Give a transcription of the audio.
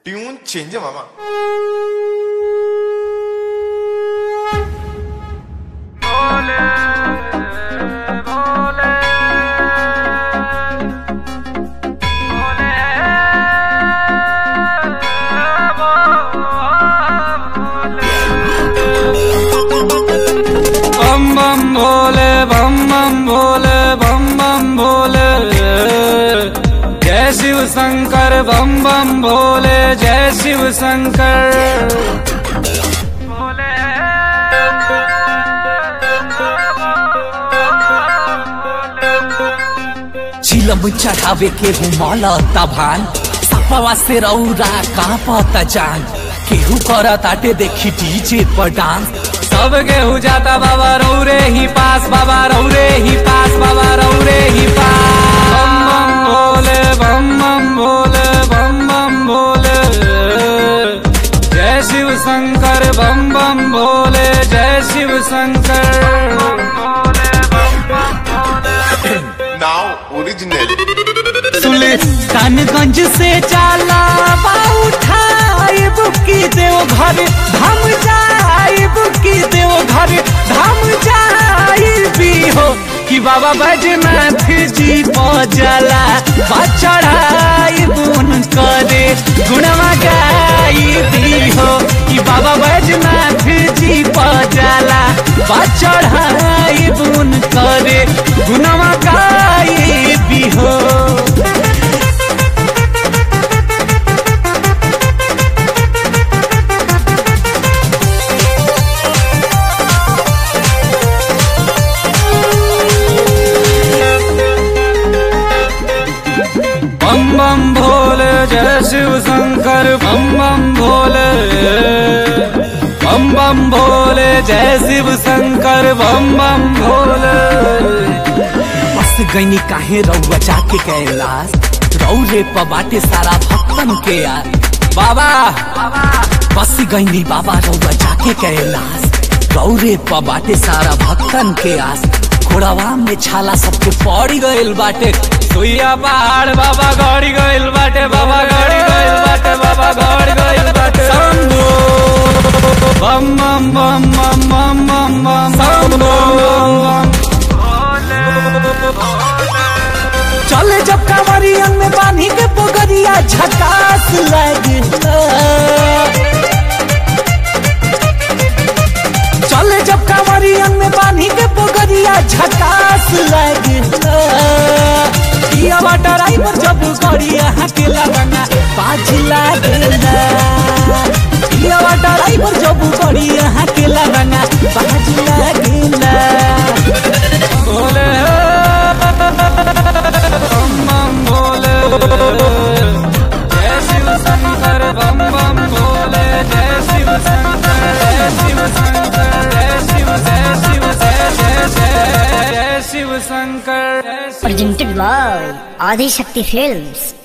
Tune change आहे मामा बम बम भोले बम बम भोले बम बम भोले जय शिव शंकर बम बम भोले जय शिव शंकर चिलम चढ़ावे के रुमाल तभान सपवा से रौरा कांपत जान केहू करत आटे देखी डीजे पर डांस सब गेहूँ जाता बाबा रौरे ही पास बाबा रौरे ही पास बाबा रौरे ही पास बम बम भोले बम बम भोले बम बम भोले जय शिव शंकर बम बम भोले जय शिव शंकर नाव ओरिजिनल सुल्तानगंज से जाला उठाए बुकी देव घर धाम जाए बुकी देव घर धाम जाए भी हो कि बाबा बैजनाथ जी पजला बचड़ाई बुन करे गुणवा गाई दी हो कि बाबा बैजनाथ जी पजला बचड़ाई बुन करे गुणवा गाई भी हो बम बम भोले जय शिव शंकर बम बम भोले बम बम भोले जय शिव शंकर बम बम भोले बस गईनी काहे रउआ जाके कैलाश रौरे प बाटे सारा भक्तन के यार बाबा बस गईनी बाबा रउआ जाके कैलाश रौरे प बाटे सारा भक्तन के आस घोड़ावा में छाला सबके पड़ी गइल बाटे सुइया पहाड़ बाबा गड़ी गइल बाटे बाबा गड़ी गइल बाटे बाबा गड़ी गइल बाटे शंभो बम बम बम बम बम बम बम शंभो चले जब कांवरियन में बांधी के पोगरिया झकास लगता चले जब कांवरियन में बांधी के पोगरिया झकास लगता किया ड्राइवर जब गड़िया के लगना बाज लागला किया ड्राइवर जब गड़िया के लगना बाज लागला भोले बम बम भोले जय शिव शंकर बम बम भोले जय शिव शंकर जय शिव शंकर जय शिव जय शिव जय जय जय जय शिव शंकर जय Shiv presented by Adi Shakti Films.